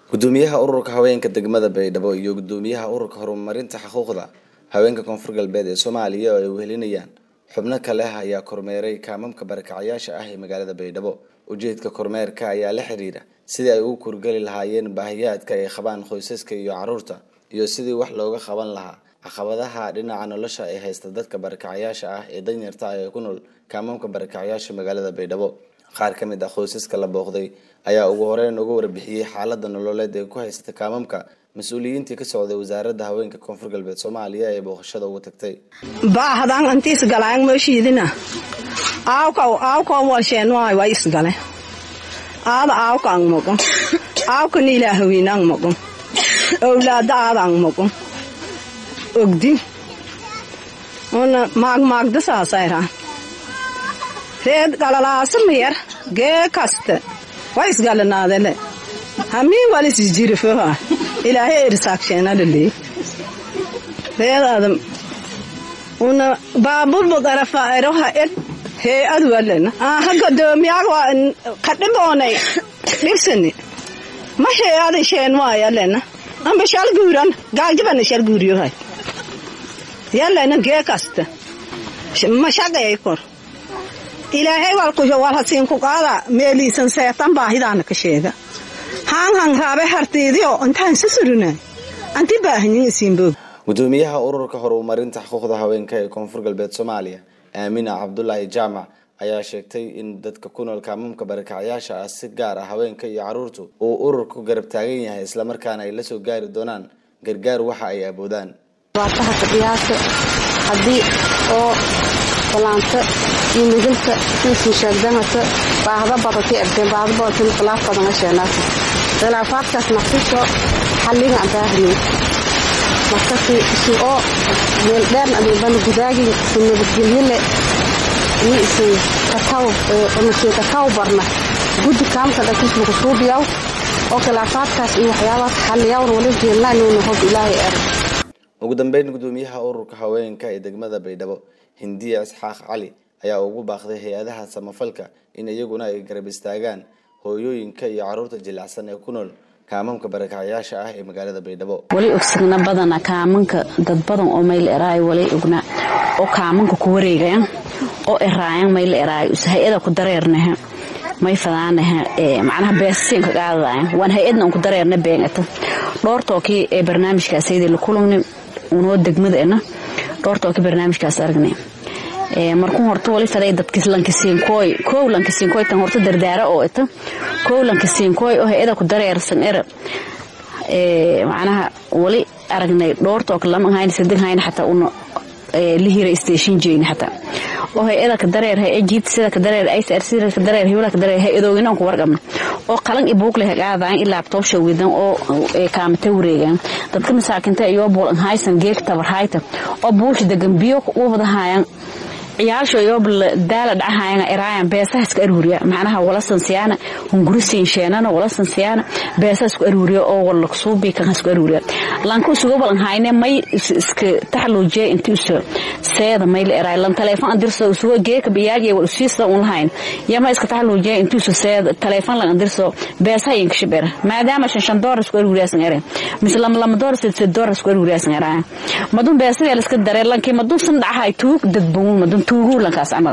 gudoomiyaha ururka haweenka degmada baydhabo iyo gudoomiyaha ururka horumarinta xuquuqda haweenka koonfur galbeed ee soomaaliya oo ay wehelinayaan xubno kale ayaa kormeeray kaamamka barakacyaasha ah ee magaalada baydhabo ujeedka kormeerka ayaa la xiriira sidii ay ugu kurgeli lahaayeen baahiyaadka ay qabaan qoysaska iyo caruurta iyo sidii wax looga qaban lahaa caqabadaha dhinaca nolosha ee haysta dadka barakacyaasha ah ee danyarta ah ee ku nool kaamamka barakacyaasha magaalada baydhabo qaar ka mid ah qoysaska la booqday ayaa ugu horeyn uga warbixiyey xaalada nololeed ee ku haysata kaamamka mas-uuliyiintii ka socday wasaaradda haweenka koonfur galbeed soomaaliya ee booqashada ugu tagtay baahdan antiis galaan mooshiidina aawkaw aawkaw walsheen waay way isgale aada aawka ang moqon aawka niilaahawiin ang moqon owlaada aada ang moqon ogdi una maagmaagda saasayraa reed galalaasa mayar gee kasta way isgalanaadele hamii walisisjirifoha ilaahay ersaakshenalaley reed adam una baaburbu darafaeroha ed hee adwalena aha godoomiyaag kadhiboonay dhibsani ma hee ada sheen waayalena amba shalguuran gaagjabana shalguuriyohay yalena gee kasta mashaqeey kor ilaahay walhasiinku qaada meeliisan seetan baahidaana ka sheega haan han raabe hartiidio intaan sasurina anti baahanyin isiinboog gudoomiyaha ururka horumarinta xuquuqda haweenka ee koonfur galbeed soomaaliya aamina cabdulaahi jaamac ayaa sheegtay in dadka ku nool kaamamka barakacyaasha ah si gaar ah haweenka iyo caruurtu uu ururku garab taagan yahay islamarkaana ay la soo gaari doonaan gargaar waxa ay aboodaan baataha fadhiyaasha haddii oo balaanta iyo midilka insin sheegdanata baahda badati egdeen baahda badati khilaaf badan asheenaasa khilaafaadkaas naqsisho xalliga aan baahnayn markasi isu oo meeldheern adeebana gudaagin isu nabadgelyole iyo isu kataw isu kataw barna guddi kaamka dhakismuka suubiyaw oo khilaafaadkaas iyo waxyaabaas xalliyawna wali jeelnaanuuna hob ilaahay er ugu dambeyn gudoomiyaha ururka haweenka ee degmada baydhabo hindiya isxaaq cali ayaa ugu baaqday hay-adaha samafalka in iyaguna ay garab istaagaan hooyooyinka iyo caruurta jilicsan ee ku nool kaamamka barakacyaasha ah ee magaalada baydhabo wali ogsigna badana kaamanka dad badan oo mayl eraayo wali ogna oo kaamanka ku wareegayan oo eraayan mayl eraayo hay-ada ku dareernaha may fadaanaha macnaha beesasiinka qaadadayan waan hay-adna un ku dareerna beengata dhoortookii ee barnaamijkaasaydi la kulugni unoo degmadaena dhoortookii barnaamijkaas aragnay markuu horta wali faday dadkis lankasiinkooy kow lankasiinkooy tan horta dardaara oo ita kow lankasiinkooy oo hay-ada ku dareersan era macnaha wali aragnay dhoortook lama hayn sadig hayn xataa una lihira station jeyni xataa oo hay-ada ka dareer hay jiid sida ka dareer ICR sida ka dareer hiwla ka dareer hay-adooyinaan ku warqabna oo qalan i buug leh qaadaan ilaa laptop shawidan oo kaamata wareegan dadka masaakinta iyo bool haysan geek tabar hayta oo buush degan biyo u wada hayaan ciyaasho iyo daala dhacahayan eraayan beesaha iska aruuriya macnaha wala sansiyaana hunguri siinsheenana wala sansiyaana beesaha isku aruuriya oo wala kusuubi kan isku aruuriya lanku isugu balan hayne may iska taxluujiya intii uso seeda may la eraay lan teleefon andirso isugu geeka biyaaje wal usiisa un lahayn yama iska taxluujiya intii uso seeda teleefon lan andirso beesaha yin kashibera maadaama shan shan doolar isku aruuriya san ere mislam lam doolar sid sid doolar isku aruuriya san eraay madun beesaha la iska dareen lankii madun san dhaxay tuug dadbuun madun tuugu lankaas amal